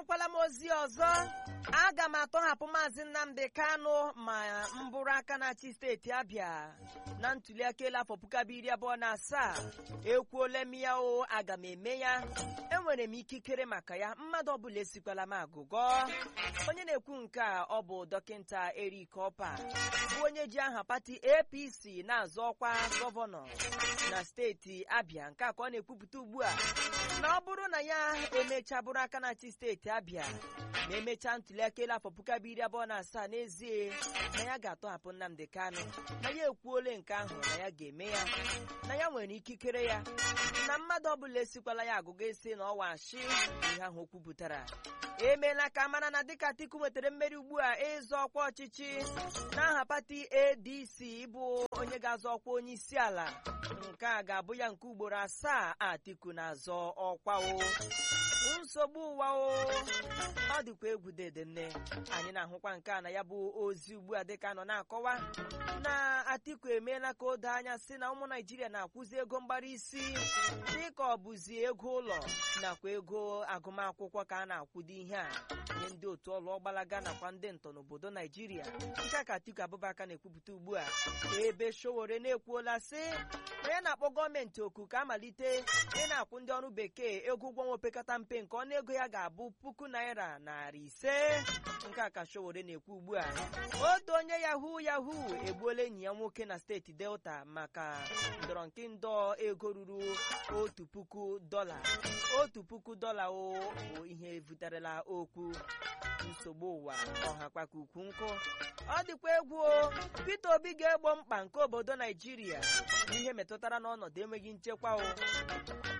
ahụkwala m ozi ọzọ aga m atọhapụ maazị nnamdi kanu ma m bụrụ aka na-achị steeti abịa na ntuliaka elu afọ puku abụọ iri abụọ na asaa ekwuola m ya o aga m eme ya enwere m ikikere maka ya mmadụ ọbụla esikwala m agụgọ onye na-ekwu nke a ọ bụ dọkịta erik ọpa bụ onye ji aha pati apc na-azọ ọkwa gọvanọ na steeti abịa nke a ka ọ na-ekwupụta ugbu a na ọ bụrụ na ya emechaa bụrụ aka na-achị steeti abịa ma emechaa ntuliaka elu afọ puku abụọ iri abụọ na asaa n'ezie na ya ga-atọhapụ nnamdị kanụ na ya ekwuola nke ahụ na ya ga-eme ya na ya nwere ikikere ya na mmadụ ọbụla esikwala ya agụgụ esi na ọwa ashi ihe ahụ o kwupụtara emeela ka mara na dịka atiku nwetara mmeri ugbu a ịzọ ọkwa ọchịchị n'aha pati adc bụ onye ga-azọ ọkwa onye isi ala nke a ga-abụ ya nke ugboro asaa atiku na-azọ ọkwa o nsogbu ụwa o ọ dịkwa egwu dedenne anyị na-ahụkwa nke a na ya bụ ozi ugbu a dịka nọ na-akọwa na atiku emeela ka o doo anya sị na ụmụ naijiria na-akwụzi ego mgbara isi dịka ọ bụzi ego ụlọ nakwa ego agụmakwụkwọ ka a na-akwụdo ihe a nye ndị otu ọlụ ọgbalaga nakwa ndị ntọ n'obodo naijiria nke a ka atiku abụbaka na-ekwupụta ugbu a ebe showore na-ekwuola sị na ya na-akpọ gọọmenti oku ka amalite ị na-akwụ ndị ọrụ bekee ego ụgwọ nwa opekata mpe nke ọnụego ya ga-abụ puku naira narị ise nke a ka showore na-ekwu ugbu a otu onye yahoo yahoo egbuola enyi ya nwoke na steeti delta maka ndọrọ nke ndọ ego ruru otu puku dọla otu puku dọla o bụ ihe buterela okwu nsogbu ụwa ọhakwa ka ukwu nkụ ọ dịkwa egwu o Peter Obi ga-egbo mkpa nke obodo Naijiria n'ihe metụtara n'ọnọdụ enweghị nchekwa o